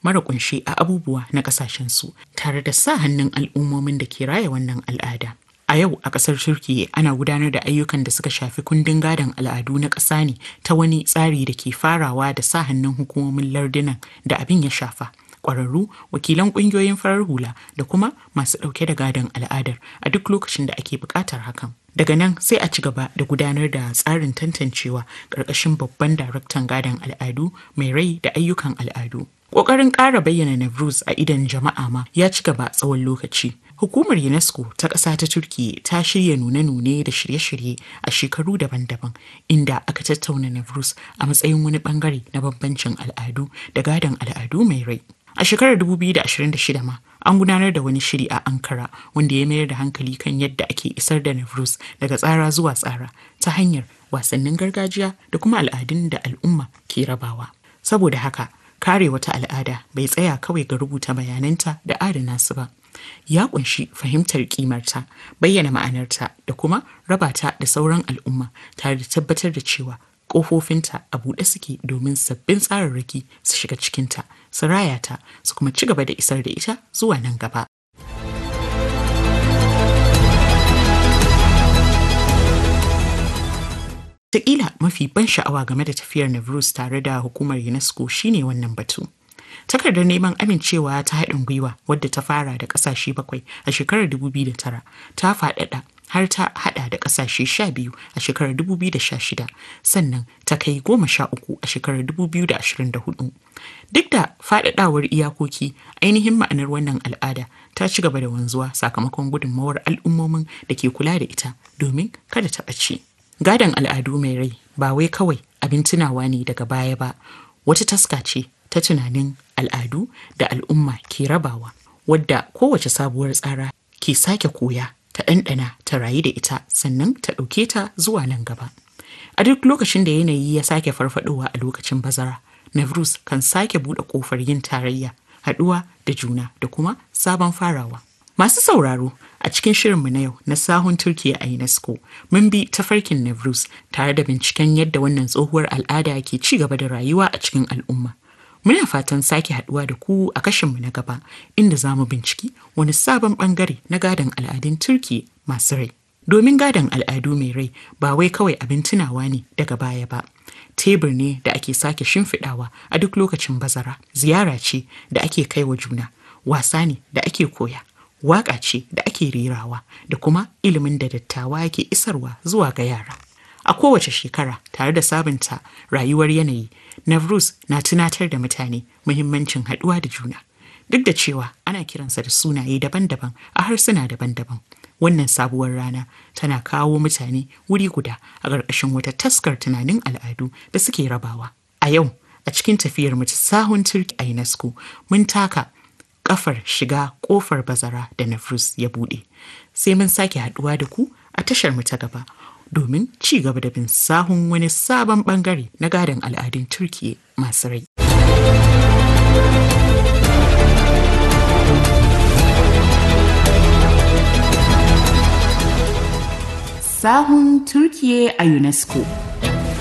mara kunshe a abubuwa na ƙasashensu tare da sa hannun al'ummomin da ke raya wannan al'ada. A yau a ƙasar Turkiyya ana gudanar da ayyukan da suka shafi kundin gadon al'adu na ƙasa ne ta wani tsari da ke farawa da sa hannun hukumomin lardunan da abin ya shafa. Ƙwararru, wakilan ƙungiyoyin farar hula da kuma masu ɗauke da gadon al'adar a duk lokacin da ake buƙatar hakan. Daga nan sai a ci gaba da gudanar da tsarin tantancewa ƙarƙashin babban daraktan gadon al'adu mai rai da ayyukan al'adu. Ƙoƙarin ƙara bayyana Navruz a idon jama'a ma ya ci gaba tsawon lokaci. Hukumar UNESCO ta ƙasa ta Turkiyya ta shirya nune-nune da shirye-shirye a shekaru daban-daban inda aka tattauna Navruz a matsayin wani bangare na bambancin al'adu da gadon al'adu mai rai. A shekarar 2026 ma an gudanar da wani shiri a Ankara wanda ya mayar da hankali kan yadda ake isar da Navruz daga tsara zuwa tsara ta hanyar wasannin gargajiya da kuma al'adun da al'umma ke rabawa. Saboda haka, kare wata al'ada bai tsaya kawai ga rubuta bayananta da adana su ba. Ya kunshi fahimtar kimarta, bayyana ma'anarta da kuma raba ta da sauran al'umma tare da tabbatar da cewa ƙofofinta a buɗe suke domin sabbin tsararraki su shiga cikinta, su raya ta, su kuma ci gaba da isar da ita zuwa nan gaba. Taƙila mafi ban sha'awa game da tafiyar Navruz tare da hukumar UNESCO shine wannan batu. Takardar neman amincewa ta haɗin gwiwa wadda ta fara da ƙasashe bakwai a shekarar 2009 ta faɗaɗa har ta haɗa da ƙasashe sha biyu a shekarar 2016 sannan ta kai goma sha uku a shekarar 2024. Duk da faɗaɗawar iyakoki ainihin ma'anar wannan al'ada ta ci gaba da wanzuwa sakamakon gudunmawar al'ummomin da ke kula da ita domin kada ta ɓace. Gadon al'adu mai rai ba wai kawai abin tunawa ne daga baya ba, wata taska ce ta tunanin al'adu da al'umma ke rabawa, wadda kowace sabuwar tsara ke sake koya ta ɗanɗana ta rayu da ita sannan ta ɗauke ta zuwa nan gaba. A duk lokacin da yanayi ya sake farfadowa a lokacin bazara, Navruz kan sake buɗe ƙofar yin tarayya, haɗuwa da juna da kuma sabon farawa. Masu sauraro a cikin shirinmu na yau na sahun Turkiya a UNESCO mun bi tafarkin Navruz tare da binciken yadda wannan tsohuwar al'ada ke ci gaba da rayuwa a cikin al'umma. Muna fatan sake haduwa da ku a kashinmu na gaba inda za mu binciki wani sabon bangare na gadon al'adun Turki masu rai. Domin gadon al'adu mai rai ba wai kawai abin tunawa ne daga baya ba. Tebur ne da ake sake shimfiɗawa a duk lokacin bazara, ziyara ce da ake kai wa juna, wasa ne da ake koya, waƙa ce da ake rerawa da kuma ilimin da dattawa ke isarwa zuwa ga yara. A kowace shekara tare da sabunta rayuwar yanayi, Navruz na tunatar da mutane muhimmancin haɗuwa da juna. Duk da cewa ana kiransa da sunaye daban-daban a harsuna daban-daban. Wannan sabuwar rana tana kawo mutane wuri guda a ƙarƙashin wata taskar tunanin al'adu da suke rabawa. A yau, a cikin tafiyar mu ta sahun Turki a UNESCO, mun taka kafar shiga kofar bazara da Navruz ya buɗe. Sai mun sake haɗuwa da ku a tashar mu ta gaba. domin ci gaba da bin sahun wani sabon bangare na gadon al'adun Turkiyya masu rai. Sahun Turkiyya a UNESCO